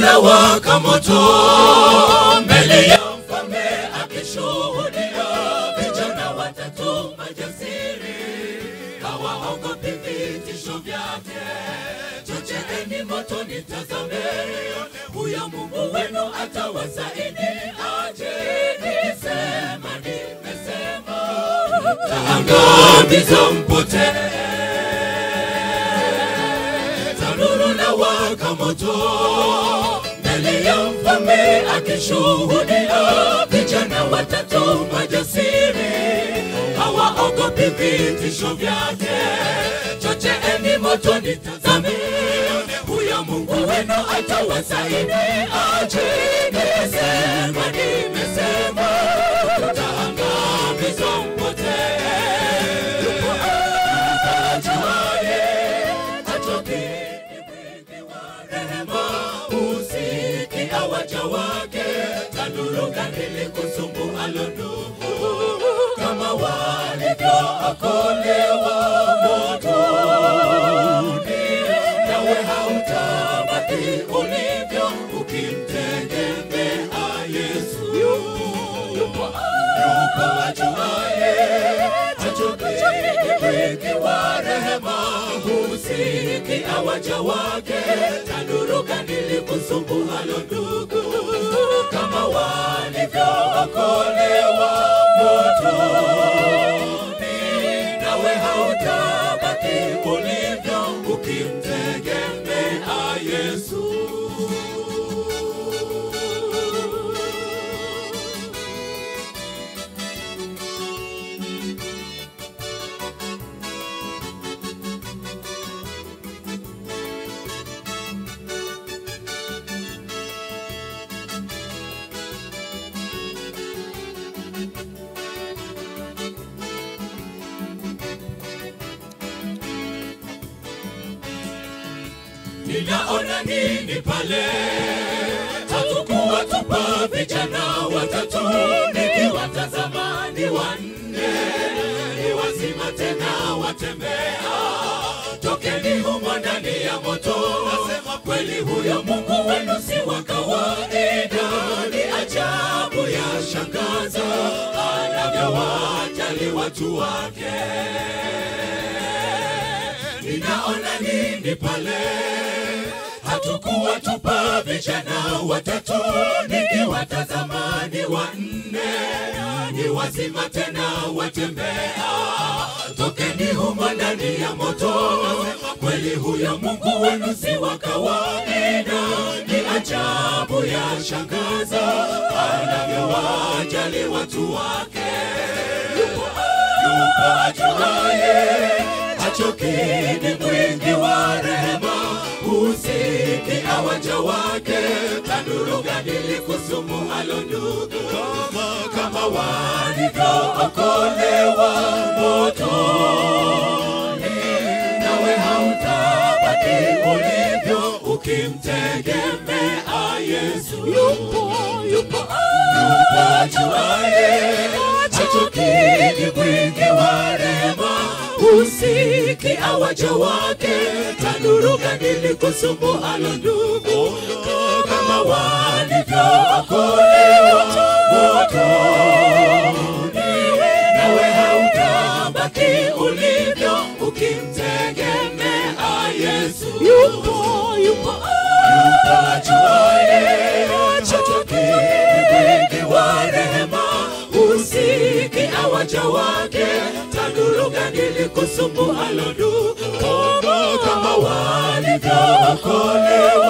unawaka moto mbele ya mfalme akishuhudia vijana watatu majasiri hawaogopi vitisho vyake chocheeni moto nitazameni huyo mungu wenu atawasaidi aje nisema nimesema taangamiza mpotee tanuru na waka moto mbele ya mfalme akishuhudia vijana watatu majasiri hawaogopi vitisho vyake chocheeni moto nitazame huyo mungu wenu atawasaidi aje nimesema nimesema tutaangamiza mpotee ajuaye atoke mwingi wa rehema usikia waja wake tanuru gani kusumbualo ndugu kama walivyookolewa motoni nawe hautabaki ulivyo ukimtegemea yesu yupo ajuaye achoke mwingi wa rehema husikia waja wake tanuru gani kusumbualo ndugu kama walivyookolewa motoni nawe hautabaki ulivyo ukimtegemea yesu ninaona nini pale hatukuwa tupa vijana watatu nikiwatazama ni wanne ni wazima tena watembea tokeni humo ndani ya moto nasema kweli huyo mungu wenu si wa kawaida ni ajabu ya shangaza anavyowajali watu wake ninaona nini pale hatukuwa tupa vijana watatu nikiwatazama ni wanne ni wazima tena watembea tokeni humo ndani ya moto kweli huyo mungu wenu si wa kawaida ni ajabu ya shangaza anavyowajali watu wake yupo ajuaye achokini mwingi wa rehema husikia waja wake tanuru gadili kusumu alo ndugu kama walivyookolewa motoni nawe hautabaki ulivyo ukimtegemea yesu yupo yupo yupo ajuaye achokini mwingi wa rehema usikia waja wake tanuru gadili kusumbualo ndugu kama walivyookolewa motoni nawe hautabaki ulivyo ukimtegemea yesu yupo yupo yupo ajuaye achokini mwingi wa rehema usikia waja wake tanuru gadili kusumbualo ndugu kama walivyookolewa